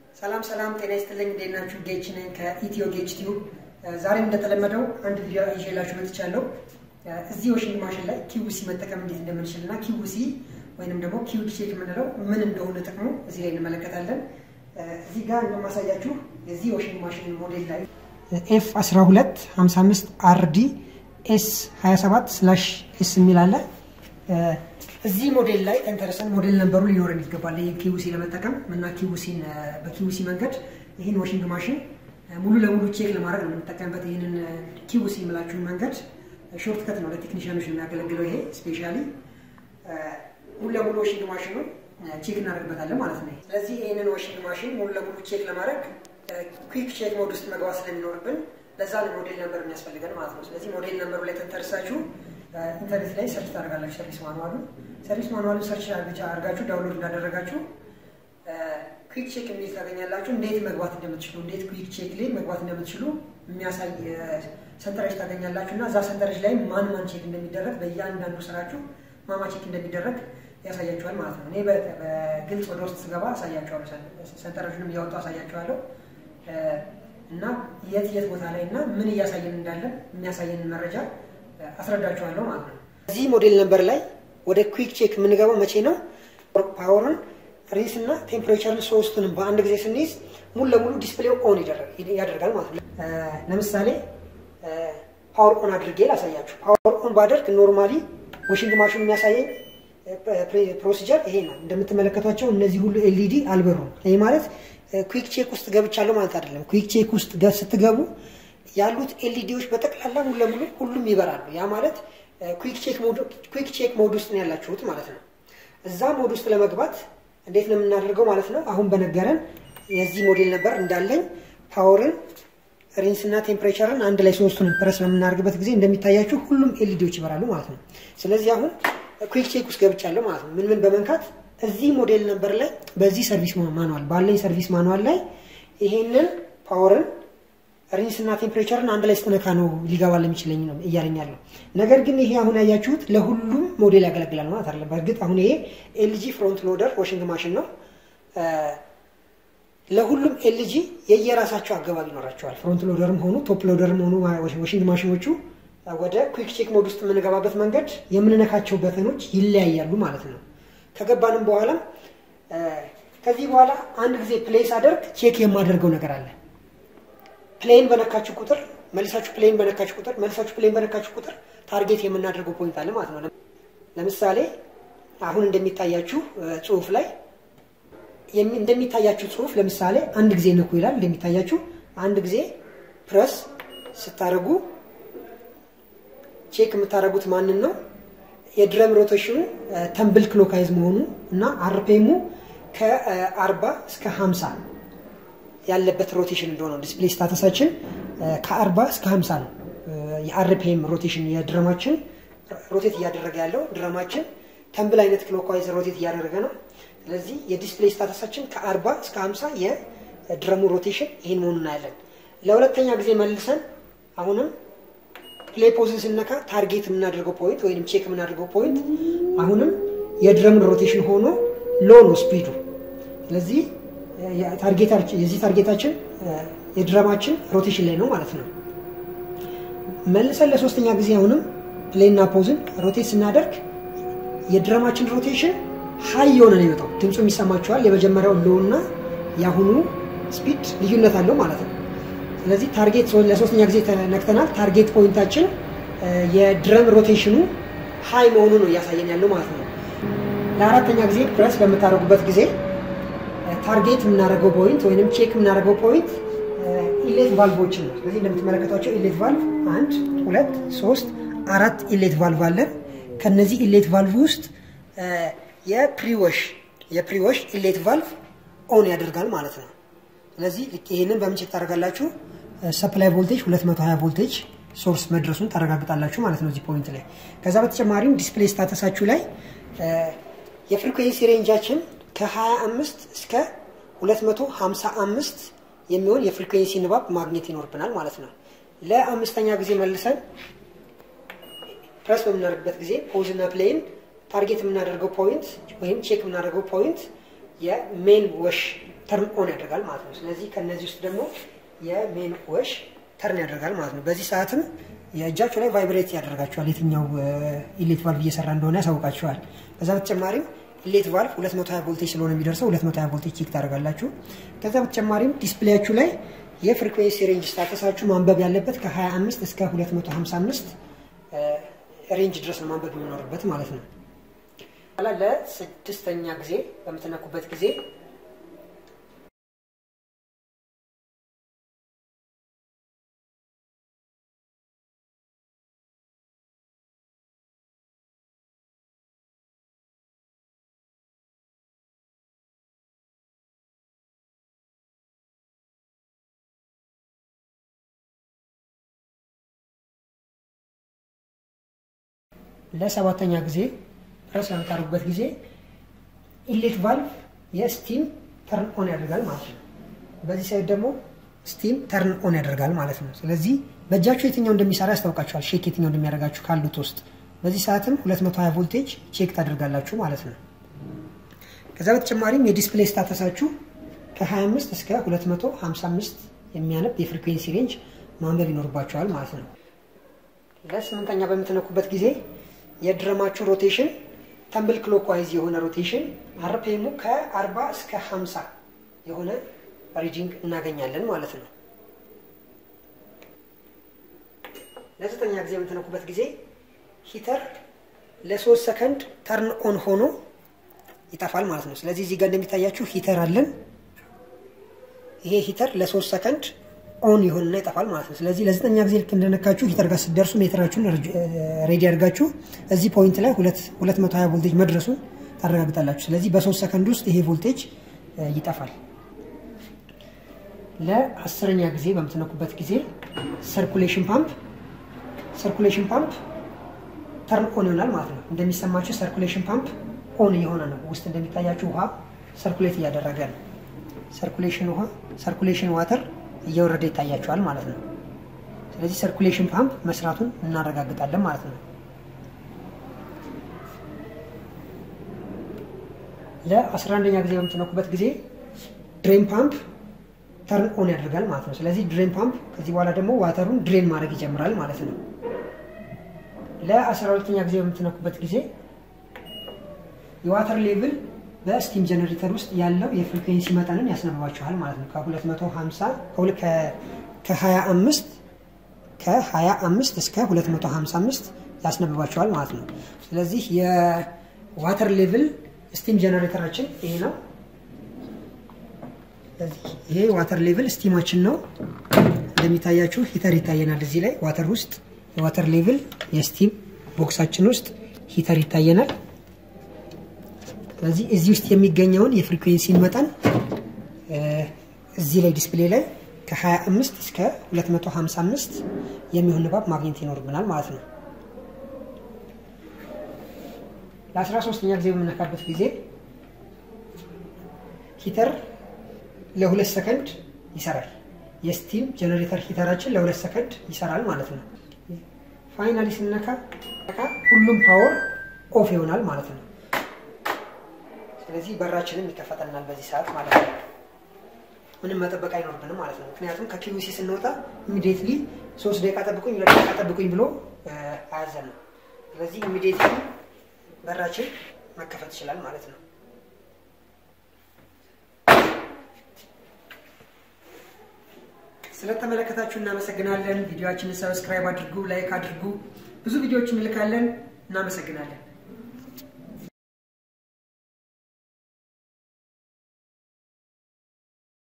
ሰላም ሰላም፣ ጤና ይስጥልኝ። እንዴት ናችሁ? ጌች ነኝ ከኢትዮ ጌች ቲዩብ። ዛሬም እንደተለመደው አንድ ቪዲዮ ይዤላችሁ መጥቻለሁ። እዚህ ዋሽንግ ማሽን ላይ ኪዩሲ መጠቀም እንዴት እንደምንችል እና ኪዩሲ ወይንም ደግሞ ኪው ቼክ የምንለው ምን እንደሆነ ጥቅሙ እዚህ ላይ እንመለከታለን። እዚህ ጋር እንደማሳያችሁ የዚህ ዋሽንግ ማሽን ሞዴል ላይ ኤፍ 12 55 አርዲ ኤስ 27 ስላሽ ኤስ የሚል አለ። እዚህ ሞዴል ላይ ተንተርሰን ሞዴል ነበሩ ሊኖረን ይገባል። ይህ ኪዩሲ ለመጠቀም እና ኪዩሲን በኪዩሲ መንገድ ይህን ዋሽንግ ማሽን ሙሉ ለሙሉ ቼክ ለማድረግ ነው የምንጠቀምበት። ይህንን ኪዩሲ የምላችሁን መንገድ ሾርት ከት ነው ለቴክኒሽያኖች የሚያገለግለው። ይሄ ስፔሻሊ ሙሉ ለሙሉ ዋሽንግ ማሽኑን ቼክ እናደርግበታለን ማለት ነው። ስለዚህ ይህንን ዋሽንግ ማሽን ሙሉ ለሙሉ ቼክ ለማድረግ ኩዊክ ቼክ ሞድ ውስጥ መግባት ስለሚኖርብን ለዛ ነው ሞዴል ነምበር የሚያስፈልገን ማለት ነው። ስለዚህ ሞዴል ነምበሩ ላይ ተንተርሳችሁ ኢንተርኔት ላይ ሰርች ታደርጋላችሁ። ሰርቪስ ማኑዋሉን ሰርቪስ ማኑዋሉን ሰርች አድርጋችሁ ዳውንሎድ እንዳደረጋችሁ ኩዊክ ቼክ የሚል ታገኛላችሁ። እንዴት መግባት እንደምትችሉ እንዴት ኩዊክ ቼክ ላይ መግባት እንደምትችሉ የሚያሳይ ሰንጠረዥ ታገኛላችሁ እና እዛ ሰንጠረዥ ላይ ማን ማን ቼክ እንደሚደረግ በእያንዳንዱ ስራችሁ ማማ ቼክ እንደሚደረግ ያሳያችኋል ማለት ነው። እኔ በግልጽ ወደ ውስጥ ስገባ አሳያችኋለሁ። ሰንጠረዥንም እያወጡ አሳያችኋለሁ እና የት የት ቦታ ላይ እና ምን እያሳየን እንዳለ የሚያሳየንን መረጃ አስረዳችኋለሁ ማለት ነው። እዚህ ሞዴል ነምበር ላይ ወደ ኩዊክ ቼክ የምንገባው መቼ ነው? ፓወርን ሪስ እና ቴምፕሬቸርን ሶስቱንም በአንድ ጊዜ ስንይዝ ሙሉ ለሙሉ ዲስፕሌው ኦን ያደርጋል ማለት ነው። ለምሳሌ ፓወር ኦን አድርጌ ላሳያችሁ። ፓወር ኦን ባደርግ ኖርማሊ ዋሽንግ ማሽኑ የሚያሳየኝ ፕሮሲጀር ይሄ ነው። እንደምትመለከቷቸው እነዚህ ሁሉ ኤልኢዲ አልበሩም። ይሄ ማለት ኩዊክ ቼክ ውስጥ ገብቻለሁ ማለት አይደለም። ኩዊክ ቼክ ውስጥ ስትገቡ ያሉት ኤልኢዲዎች በጠቅላላ ሙሉ ለሙሉ ሁሉም ይበራሉ። ያ ማለት ኩዊክ ቼክ ሞድ ውስጥ ነው ያላችሁት ማለት ነው። እዛ ሞድ ውስጥ ለመግባት እንዴት ነው የምናደርገው ማለት ነው? አሁን በነገረን የዚህ ሞዴል ነበር እንዳለኝ ፓወርን ሪንስ እና ቴምፕሬቸርን አንድ ላይ ሶስቱንም ፕረስ በምናደርግበት ጊዜ እንደሚታያችሁ ሁሉም ኤልኢዲዎች ይበራሉ ማለት ነው። ስለዚህ አሁን ኩዊክ ቼክ ውስጥ ገብቻለሁ ማለት ነው። ምን ምን በመንካት እዚህ ሞዴል ነበር ላይ በዚህ ሰርቪስ ማኑዋል ባለኝ ሰርቪስ ማኑዋል ላይ ይሄንን ፓወርን ሪንስ እና ቴምፕሬቸርን አንድ ላይ ስትነካ ነው ሊገባል የሚችለኝ ነው እያለኝ ያለው። ነገር ግን ይሄ አሁን ያያችሁት ለሁሉም ሞዴል ያገለግላል ማለት አይደለም። በእርግጥ አሁን ይሄ ኤልጂ ፍሮንት ሎደር ዋሽንግ ማሽን ነው። ለሁሉም ኤልጂ የየራሳቸው አገባብ ይኖራቸዋል። ፍሮንት ሎደርም ሆኑ ቶፕ ሎደርም ሆኑ ዋሽንግ ማሽኖቹ ወደ ኩዊክ ቼክ ሞድ ውስጥ የምንገባበት መንገድ የምንነካቸው በተኖች ይለያያሉ ማለት ነው። ከገባንም በኋላ ከዚህ በኋላ አንድ ጊዜ ፕሌስ አደርግ ቼክ የማደርገው ነገር አለ። ፕሌን በነካችሁ ቁጥር መልሳችሁ ፕሌን በነካችሁ ቁጥር መልሳችሁ ፕሌን በነካችሁ ቁጥር ታርጌት የምናደርገው ፖይንት አለ ማለት ነው። ለምሳሌ አሁን እንደሚታያችሁ ጽሁፍ ላይ እንደሚታያችሁ ጽሁፍ ለምሳሌ አንድ ጊዜ ነኩ ይላል። እንደሚታያችሁ አንድ ጊዜ ፕረስ ስታደርጉ ቼክ የምታደርጉት ማንን ነው? የድረም ሮቴሽኑ ተምብል ክሎካይዝ መሆኑ እና አርፔሙ ከ40 እስከ 50 ያለበት ሮቴሽን እንደሆነ ዲስፕሌይ ስታተሳችን ከ40 እስከ 50 ነው። የአርፒኤም ሮቴሽን የድረማችን ሮቴት እያደረገ ያለው ድረማችን ተምብል አይነት ክሎክዋይዝ ሮቴት እያደረገ ነው። ስለዚህ የዲስፕሌይ ስታተሳችን ከ40 እስከ 50 የድረሙ ሮቴሽን ይህን መሆኑን እናያለን። ለሁለተኛ ጊዜ መልሰን አሁንም ፕሌይ ፖዝን ስነካ ታርጌት የምናደርገው ፖይንት ወይም ቼክ የምናደርገው ፖይንት አሁንም የድረምን ሮቴሽን ሆኖ ሎ ነው ስፒዱ። ስለዚህ የዚህ ታርጌታችን የድረማችን ሮቴሽን ላይ ነው ማለት ነው። መልሰን ለሶስተኛ ጊዜ አሁንም ፕሌይና ፖዝን ሮቴት ስናደርግ የድረማችን ሮቴሽን ሀይ የሆነ ነው የሚወጣው። ድምፁ የሚሰማችኋል። የመጀመሪያው ሎ እና የአሁኑ ስፒድ ልዩነት አለው ማለት ነው። ስለዚህ ታርጌት ለሶስተኛ ጊዜ ተነክተናል። ታርጌት ፖይንታችን የድረም ሮቴሽኑ ሀይ መሆኑ ነው እያሳየን ያለው ማለት ነው። ለአራተኛ ጊዜ ፕረስ በምታደርጉበት ጊዜ ታርጌት የምናደርገው ፖይንት ወይም ቼክ የምናደርገው ፖይንት ኢሌት ቫልቮችን ነው። ስለዚህ እንደምትመለከቷቸው ኢሌት ቫልቭ አንድ፣ ሁለት፣ ሶስት፣ አራት ኢሌት ቫልቭ አለን። ከነዚህ ኢሌት ቫልቭ ውስጥ የፕሪወሽ የፕሪወሽ ኢሌት ቫልቭ ኦን ያደርጋል ማለት ነው። ስለዚህ ይህንን በምን ቼክ ታደርጋላችሁ? ሰፕላይ ቮልቴጅ 220 ቮልቴጅ ሶርስ መድረሱን ታረጋግጣላችሁ ማለት ነው እዚህ ፖይንት ላይ። ከዛ በተጨማሪም ዲስፕሌይ ስታተሳችሁ ላይ የፍሪኩዌንሲ ሬንጃችን ከ25 እስከ 255 የሚሆን የፍሪኩዌንሲ ንባብ ማግኘት ይኖርብናል ማለት ነው። ለአምስተኛ ጊዜ መልሰን ፕረስ በምናደርግበት ጊዜ ፖዝ እና ፕሌይን ታርጌት የምናደርገው ፖይንት ወይም ቼክ የምናደርገው ፖይንት የሜን ወሽ ተርን ኦን ያደርጋል ማለት ነው። ስለዚህ ከነዚህ ውስጥ ደግሞ የሜን ወሽ ተርን ያደርጋል ማለት ነው። በዚህ ሰዓትም የእጃችሁ ላይ ቫይብሬት ያደርጋችኋል። የትኛው ኢሌት ቫልቭ እየሰራ እንደሆነ ያሳውቃችኋል። ከዛ በተጨማሪም ኢሌት ቫልቭ 220 ቮልቴጅ ስለሆነ የሚደርሰው 220 ቮልቴጅ ቼክ ታደርጋላችሁ። ከዛ በተጨማሪም ዲስፕሌያችሁ ላይ የፍሪኩዌንሲ ሬንጅ ስታተሳችሁ ማንበብ ያለበት ከ25 እስከ 255 ሬንጅ ድረስ ነው ማንበብ የሚኖርበት ማለት ነው። ኋላ ለስድስተኛ ጊዜ በምትነኩበት ጊዜ ለሰባተኛ ጊዜ ፕረስ በምታደርጉበት ጊዜ ኢሌት ቫልቭ የስቲም ተርን ኦን ያደርጋል ማለት ነው። በዚህ ሳይድ ደግሞ ስቲም ተርን ኦን ያደርጋል ማለት ነው። ስለዚህ በእጃችሁ የትኛው እንደሚሰራ ያስታውቃችኋል። ሼክ የትኛው እንደሚያደርጋችሁ ካሉት ውስጥ በዚህ ሰዓትም 220 ቮልቴጅ ቼክ ታደርጋላችሁ ማለት ነው። ከዛ በተጨማሪም የዲስፕሌይ ስታተሳችሁ ከ25 እስከ 255 የሚያነብ የፍሪኩዌንሲ ሬንጅ ማንበብ ይኖርባችኋል ማለት ነው። ለስምንተኛ በምትነኩበት ጊዜ የድረማችሁ ሮቴሽን ተምብል ክሎክዋይዝ የሆነ ሮቴሽን አርፔሙ ከ40 እስከ 50 የሆነ ሪጂንግ እናገኛለን ማለት ነው። ለዘጠኛ ጊዜ የምትነኩበት ጊዜ ሂተር ለሶስት ሰከንድ ተርን ኦን ሆኖ ይጠፋል ማለት ነው። ስለዚህ እዚህ ጋር እንደሚታያችሁ ሂተር አለን። ይሄ ሂተር ለሶስት ሰከንድ ኦን ይሆንና ይጠፋል ማለት ነው። ስለዚህ ለዘጠኛ ጊዜ ልክ እንደነካችሁ ሂተር ጋር ስትደርሱ ሜትራችሁን ሬዲ አድርጋችሁ እዚህ ፖይንት ላይ 220 ቮልቴጅ መድረሱን ታረጋግጣላችሁ። ስለዚህ በሶስት ሰከንድ ውስጥ ይሄ ቮልቴጅ ይጠፋል። ለአስረኛ ጊዜ በምትነኩበት ጊዜ ሰርኩሌሽን ፓምፕ ሰርኩሌሽን ፓምፕ ተርን ኦን ይሆናል ማለት ነው። እንደሚሰማችሁ ሰርኩሌሽን ፓምፕ ኦን እየሆነ ነው። ውስጥ እንደሚታያችሁ ውሃ ሰርኩሌት እያደረገ ነው። ሰርኩሌሽን ውሃ ሰርኩሌሽን ዋተር እየወረደ ይታያቸዋል ማለት ነው። ስለዚህ ሰርኩሌሽን ፓምፕ መስራቱን እናረጋግጣለን ማለት ነው። ለአስራ አንደኛ ጊዜ በምትነኩበት ጊዜ ድሬን ፓምፕ ተርን ኦን ያደርጋል ማለት ነው። ስለዚህ ድሬን ፓምፕ ከዚህ በኋላ ደግሞ ዋተሩን ድሬን ማድረግ ይጀምራል ማለት ነው። ለአስራ ሁለተኛ ጊዜ በምትነኩበት ጊዜ የዋተር ሌቭል በስቲም ጀነሬተር ውስጥ ያለው የፍሪኩዌንሲ መጠንን ያስነብባችኋል ማለት ነው። ከ250 ከ25 ከ25 እስከ 255 ያስነብባችኋል ማለት ነው። ስለዚህ የዋተር ሌቭል ስቲም ጀነሬተራችን ይሄ ነው። ይሄ ዋተር ሌቭል ስቲማችን ነው። እንደሚታያችሁ ሂተር ይታየናል። እዚህ ላይ ዋተር ውስጥ የዋተር ሌቭል የስቲም ቦክሳችን ውስጥ ሂተር ይታየናል። ስለዚህ እዚህ ውስጥ የሚገኘውን የፍሪኩዌንሲን መጠን እዚህ ላይ ዲስፕሌይ ላይ ከ25 እስከ 255 የሚሆን ንባብ ማግኘት ይኖርብናል ማለት ነው። ለ13ኛ ጊዜ በምነካበት ጊዜ ሂተር ለሁለት ሰከንድ ይሰራል። የስቲም ጀነሬተር ሂተራችን ለሁለት ሰከንድ ይሰራል ማለት ነው። ፋይናሊ ስነካ ሁሉም ፓወር ኦፍ ይሆናል ማለት ነው። ስለዚህ በራችንም ይከፈተናል በዚህ ሰዓት ማለት ነው። ምንም መጠበቅ አይኖርብንም ማለት ነው። ምክንያቱም ከኪዩሲ ስንወጣ ኢሚዲየትሊ ሶስት ደቂቃ ጠብቁኝ፣ ሁለት ደቂቃ ጠብቁኝ ብሎ አያዘንም። ስለዚህ ኢሚዲየትሊ በራችን መከፈት ይችላል ማለት ነው። ስለተመለከታችሁ እናመሰግናለን። ቪዲዮችንን ሰብስክራይብ አድርጉ፣ ላይክ አድርጉ። ብዙ ቪዲዮዎች እንልካለን። እናመሰግናለን።